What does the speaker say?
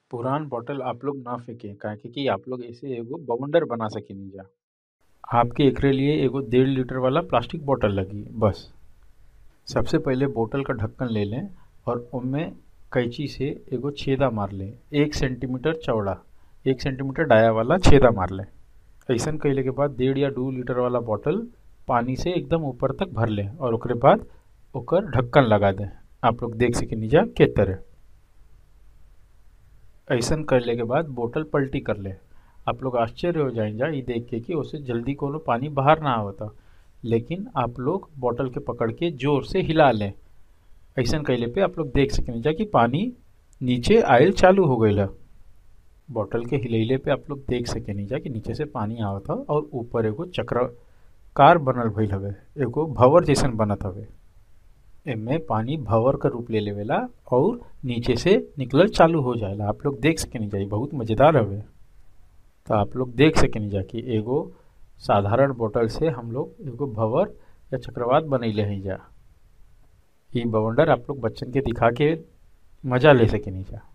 पुरान बॉटल आप लोग ना फेके काहे कि आप लोग एसे एगो बवंडर बना सकेनिजा आपके एकरे लिए एगो डेढ़ लीटर वाला प्लास्टिक बॉटल लगी बस सबसे पहिले बोतल का ढक्कन ले लें और उनमें कैंची से एगो छेदा मार लें एक सेंटीमीटर चौड़ा एक सेंटीमीटर डाया वाला छेदा मार लें ऐसन कैले के बाद डेढ़ या दो लीटर वाला बॉटल पानी से एकदम ऊपर तक भर लें और ओकरे बाद ओकर ढक्कन लगा दें आप लोग देख सकेनिजा के तरह ऐसन करले के बाद बोतल पलटी कर ले आप लोग आश्चर्य हो जाएंजा ये देख के कि उससे जल्दी कोनो पानी बाहर ना आवता लेकिन आप लोग बोतल के पकड़ के जोर से हिला लें ऐसन कैले पे आप लोग देख सकेनिजा कि पानी नीचे आयल चालू हो गई बोतल के हिलैले पे आप लोग देख सकेनिजा कि नीचे से पानी आवता और ऊपर एगो चक्राकार बनल भइल हवे एगो भंवर जैसन बनत हवे एमे पानी भंवर का रूप ले लेवेला और नीचे से निकलल चालू हो जाएला आप लोग देख सकेनिजा ई बहुत मजेदार हवे तो आप लोग देख सकेनिजा कि एगो साधारण बोतल से हम लोग एगो भंवर या चक्रवात बनैले हैं जा ई बवंडर आप लोग बच्चन के दिखा के मजा ले सकेनिजा